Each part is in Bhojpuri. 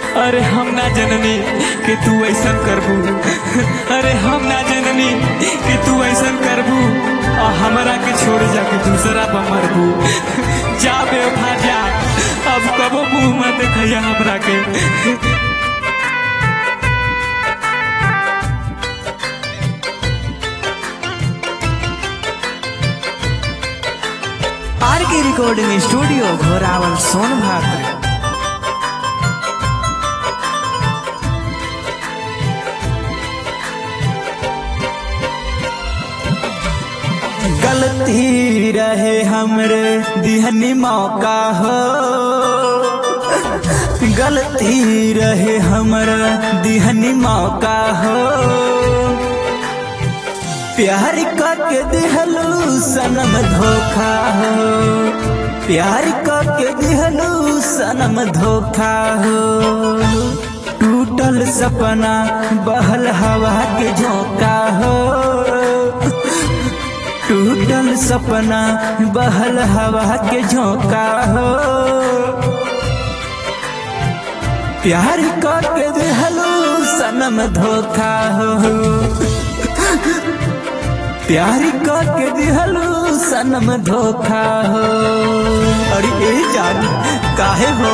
अरे हम ना जननी कि तू ऐसा करबू अरे हम ना जननी कि तू ऐसा करबू और हमरा के छोड़ जाके दूसरा पर मरबू जा बेवफा जा अब कबो मुंह मत देखैया हमरा के आर के रिकॉर्डिंग स्टूडियो घोरावल सोनभद्र गलती रहे हमरे दिहनी मौका हो गलती रहे हमरा दिहनी मौका हो प्यार करके दिहलू सनम धोखा हो प्यार करके दिहलू सनम धोखा हो टूटल सपना बहल हवा के झोंका हो टूटल सपना बहल हवा के झोंका हो प्यार करके दिहलू सनम धोखा हो प्यार करके दिहलू सनम धोखा हो अरे ए जान काहे हो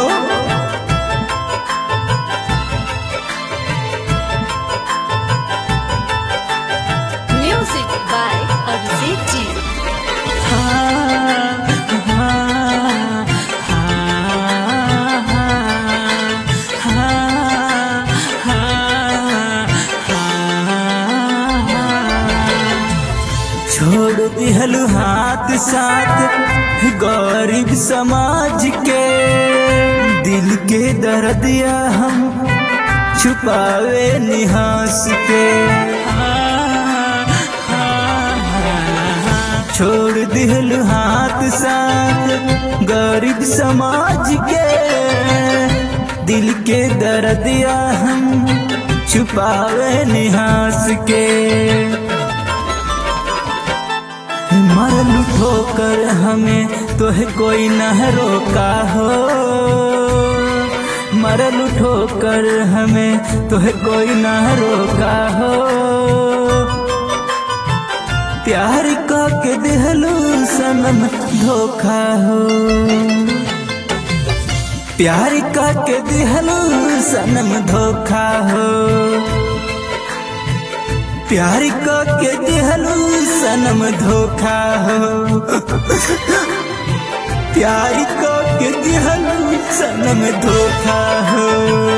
Music by Abhishek Ji. छोड़ दिहलू हाथ साथ गरीब समाज के दिल के दर्दिया हम छुपावे निहास के छोड़ दिहलू हाथ साथ गरीब समाज के दिल के दर्दिया हम छुपावे निहास के मरल ठोकर हमें तोह कोई न रोका हो मरल ठोकर हमें तोह कोई न रोका हो प्यार का के दिहलू सनम धोखा हो प्यार का के दिहलू सनम धोखा हो प्यार का के दिहलू सनम धोखा हो प्यार का के दिहलू सनम धोखा हो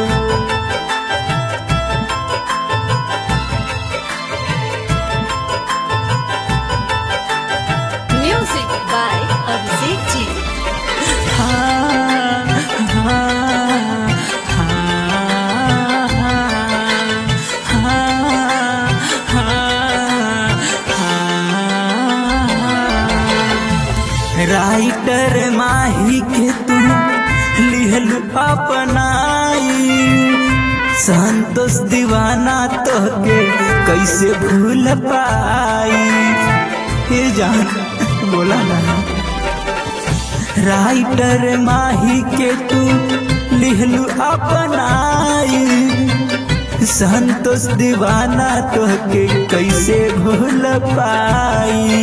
Music by Abhishek Ji. Writer Mahi के तुम लिहल अपनाई संतोष दीवाना तो के कैसे भूल पाई ये जान बोला ना राइटर माही के तू लिहलू अपनाई संतोष दीवाना तो के कैसे भूल पाई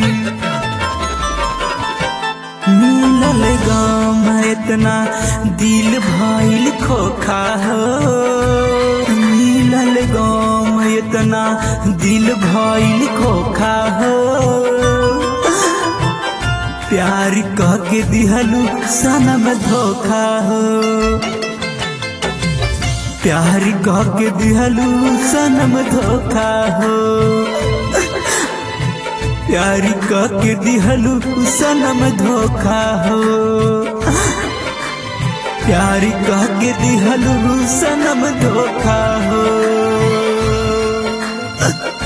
मिलल गाँव में इतना दिल भइल खोखा हो मिलल गाँव में इतना दिल भइल खोखा हो प्यार कह के दिहलू सनम धोखा हो प्यार कह के दिहलू सनम धोखा हो प्यार कह के दिहलू सनम धोखा हो प्यार कह के दिहलू सनम धोखा हो